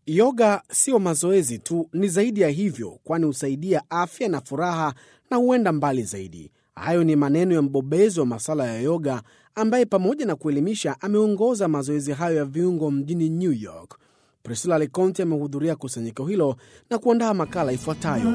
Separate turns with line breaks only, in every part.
Yoga sio mazoezi tu, ni zaidi ya hivyo, kwani husaidia afya na furaha na huenda mbali zaidi. Hayo ni maneno ya mbobezi wa masuala ya yoga ambaye pamoja na kuelimisha ameongoza mazoezi hayo ya viungo mjini New York. Priscilla Leconte amehudhuria kusanyiko hilo na kuandaa makala ifuatayo.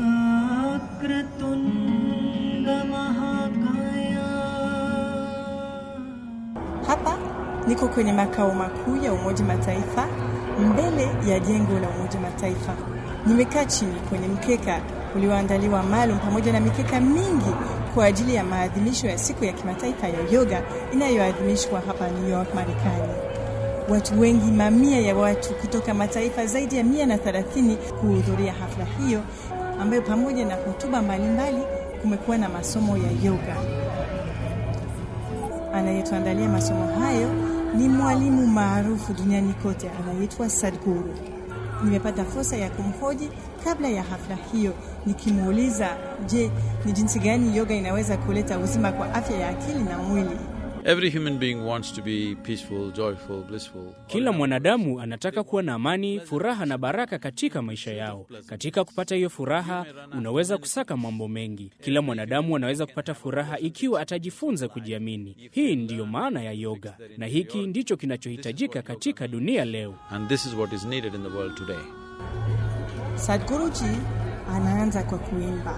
Hapa niko kwenye makao makuu ya Umoja Mataifa, mbele ya jengo la Umoja Mataifa. Nimekaa chini kwenye mkeka ulioandaliwa maalum pamoja na mikeka mingi kwa ajili ya maadhimisho ya siku ya kimataifa ya yoga inayoadhimishwa hapa New York, Marekani. Watu wengi, mamia ya watu kutoka mataifa zaidi ya mia na thelathini kuhudhuria hafla hiyo ambayo pamoja na hotuba mbalimbali kumekuwa na masomo ya yoga. Anayetuandalia masomo hayo ni mwalimu maarufu duniani kote anayeitwa Sadhguru. Nimepata fursa ya kumhoji kabla ya hafla hiyo, nikimuuliza je, ni jinsi gani yoga inaweza kuleta uzima kwa afya ya akili na mwili.
Every human being wants to be peaceful, joyful, blissful.
Kila mwanadamu anataka kuwa na amani, furaha na baraka katika maisha yao. Katika kupata hiyo furaha, unaweza kusaka mambo mengi. Kila mwanadamu anaweza kupata furaha ikiwa atajifunza kujiamini. Hii ndiyo maana ya yoga, na hiki ndicho kinachohitajika katika dunia leo.
And this is what is needed in the world today.
Sadhguruji anaanza kwa kuimba.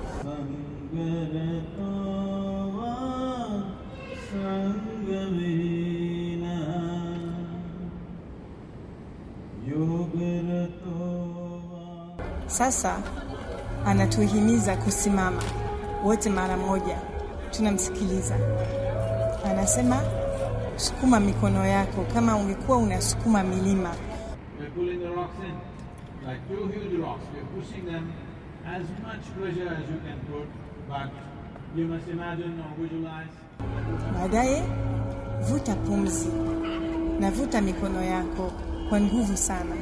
Sasa anatuhimiza kusimama wote mara moja. Tunamsikiliza, anasema sukuma mikono yako kama ungekuwa unasukuma milima.
We're pulling the rocks in, like two huge rocks. We're pushing them as much pressure as you can put, but you must imagine or visualize.
Baadaye vuta pumzi na vuta mikono yako kwa nguvu sana.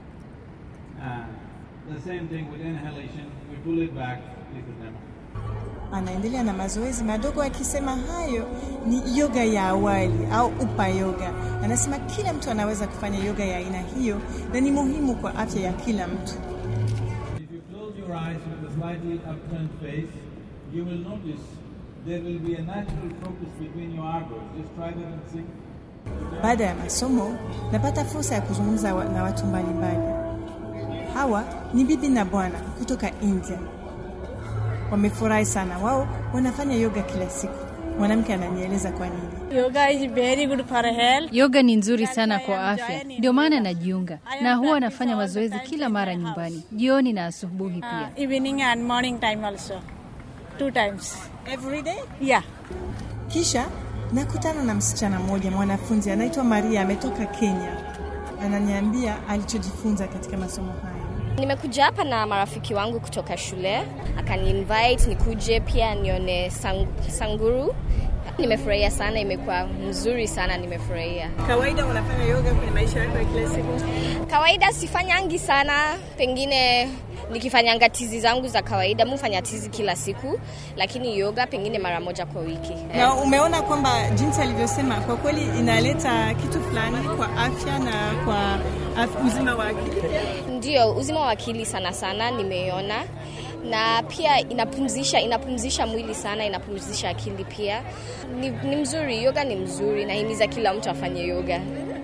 And the same thing with inhalation. We pull it back, leave it them.
Anaendelea na mazoezi madogo akisema hayo ni yoga ya awali au upa yoga. Anasema kila mtu anaweza kufanya yoga ya aina hiyo na ni muhimu kwa afya ya kila mtu.
If you close your eyes with a slightly upturned face, you will notice there will be a natural focus between your eyebrows. Just try that and see.
Baada ya masomo napata fursa ya kuzungumza wa- na watu mbalimbali. Hawa ni bibi na bwana kutoka India. Wamefurahi sana, wao wanafanya yoga kila siku. Mwanamke ananieleza kwa nini.
Yoga is very good for health.
Yoga ni nzuri sana kwa afya, ndio maana najiunga na huwa nafanya mazoezi kila mara nyumbani, jioni na asubuhi pia.
Uh, evening and morning time also. Two times.
Every day?
Yeah.
Kisha nakutana na msichana mmoja mwanafunzi anaitwa Maria, ametoka Kenya. Ananiambia alichojifunza katika masomo haya.
Nimekuja hapa na marafiki wangu kutoka shule, akaniinvite nikuje pia nione sang, sanguru. Nimefurahia sana, imekuwa mzuri sana, nimefurahia.
Kawaida unafanya yoga kwenye maisha yako ya kila siku?
Kawaida sifanyangi sana, pengine nikifanyanga tizi zangu za kawaida, mufanya tizi kila siku, lakini yoga pengine mara moja kwa wiki.
Na umeona kwamba jinsi alivyosema, kwa kweli inaleta kitu fulani kwa afya na kwa af- uzima wa akili.
Ndio, uzima wa akili sana sana nimeiona, na pia inapumzisha inapumzisha mwili sana, inapumzisha akili pia. Ni, ni mzuri, yoga ni mzuri, nahimiza kila mtu afanye yoga.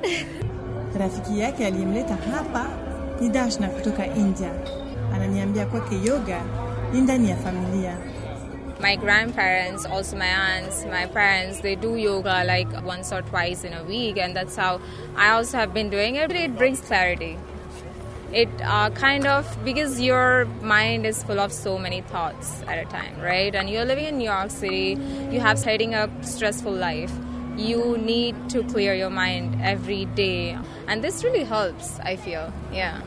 Rafiki yake aliyemleta hapa ni Dashna kutoka India. Ananiambia kwake yoga ni ndani ya familia.
My grandparents, also my aunts, my parents, they do yoga like once or twice in a week, and that's how I also have been doing it. It brings clarity. It uh, kind of, because your mind is full of so many thoughts at a time, right? And you're living in New York City, you have heading a stressful life. You need to clear your mind every day. And this really helps, I feel. Yeah.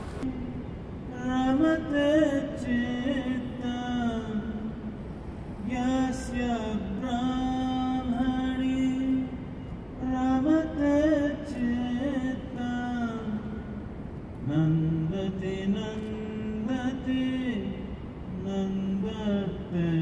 Nandati nandati nandate